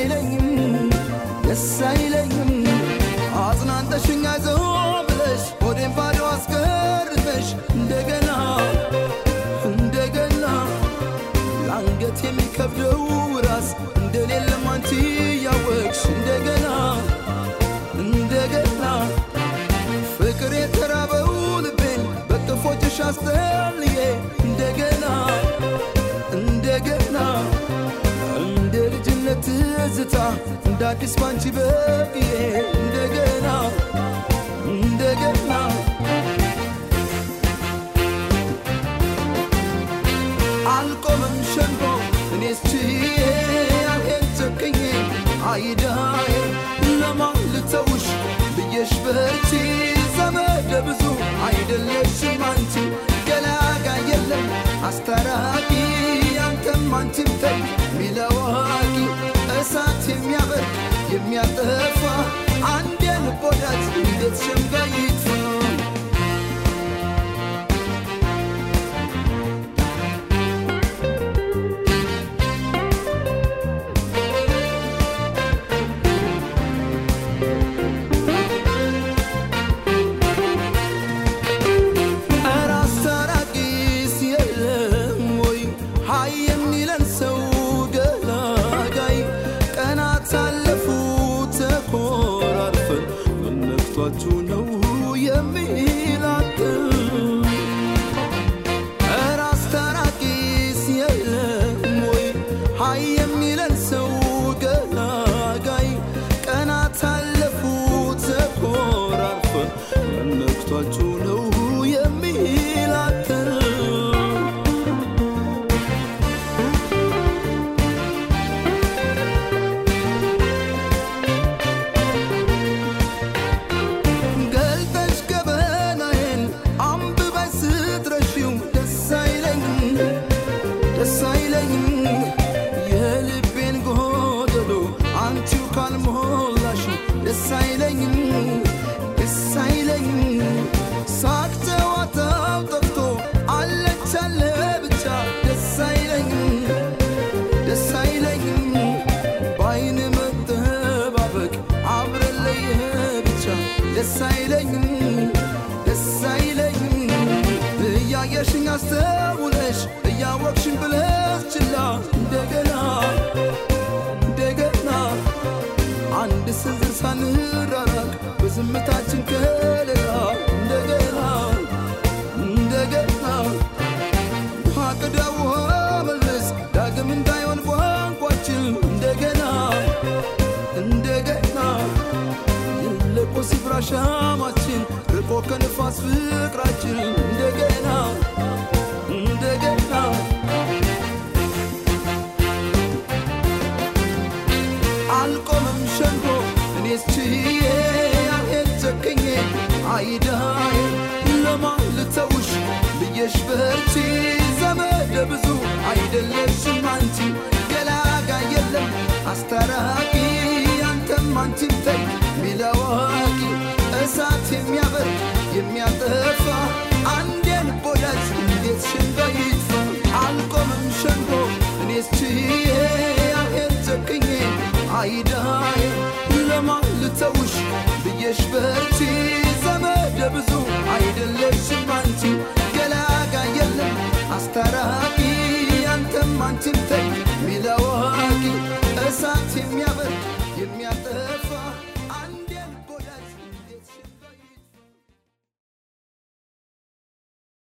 አይለኝም ደስ አይለኝም አጽናንተሽኝ አይዞህ ብለሽ ሆዴን ባዶ አስቀርተሽ እንደገና እንደገና ለአንገት የሚከብደው ራስ እንደሌለም አንቺ ያወቅሽ እንደገና እንደገና ፍቅር የተራበው ልቤን በቅፎችሽ አስጠልዬ እንደገና እንደገና እንደ ልጅነት ትዝታ እንደ አዲስ ባንቺ በቅዬ እንደገና እንደገና አልቆምም ሸንጎ እኔስ ችዬ አልሄድ ጨክኜ አይዳዬ ለማን ልተውሽ ብዬሽ በርቺ ዘመደ ብዙ አይደለሽም አንቺ ገላጋ የለም አስታራቂ አንተም አንቺም ተይ ሚለዋቂ እሳት የሚያበርድ የሚያጠፋ አንድ የልብ ወዳጅ እንዴት ሸምጋይ ይጥፋ ኧረ አስታራቂስ የለም ወይ ሀይ የሚለን ሰው ገላጋይ ቀናት አለፉ ተኮራርፈን ምን ነክቷችሁ ነው የሚላክል ኧረ አስታራቂስ የለም ወይ ሀይ የሚለን ሰው ገላጋይ ቀናት አለፉ ተኮራርፈን ምን ነክቷችሁ ነው የሚላክል ገልጠሽ ገበናዬን አንብበሽ ስትረሺው ደስ አይለኝም ደስ አይለኝም የልቤን ጎደሎ አንቺው ካልሞላሽ ደስ አይለኝም ደስ አይለኝም ሳቅ ጨዋታው ጠፍቶ አለች አለ ብቻ ደስ አይለኝም ደስ አይለኝም በአይን መጠባበቅ አብረን ለየ ብቻ ደስ አይለኝም ደስ አይለኝም እያየሽኝ አስተውለሽ እያወቅሽኝ ብለሽ ችላ እንደገና እንደገና አንድ ስንዝር ሳንራራቅ በዝምታችን ከለላ እንደገና እንደገና ውሃ ቅዳ ውሃ መልስ ዳግም እንዳይሆን ቋንቋችን እንደገና እንደገና የለቆ ስፍራ ሻማችን ርቆ ከንፋስ ፍቅራችን እንደገና እንደገና አልቆምም ሸንጎ እኔስ ችዬ አልሄድ ጨክኜ አይዳዬ ለማን ልተውሽ ብዬሽ በርቺ ዘመደ ብዙ አይደለሽም አንቺ ገላጋ የለም አስታራቂ አንተም አንቺም ተይ ሚለዋቂ እሳት የሚያበርድ የሚያጠፋ አንድ የልብ ወዳጅ እንዴት ሸንጎ ይጥፋ አልቆምም ሸንጎ እኔስ ችዬ አልሄድ ጨክኜ አይዳዬ ለማን ልተውሽ ብዬሽ በርቺ ዘመደ ብዙ አይደለሽም አንቺ ገላጋ የለም አስታራቂ አንተም አንቺም ተይ ሚለዋ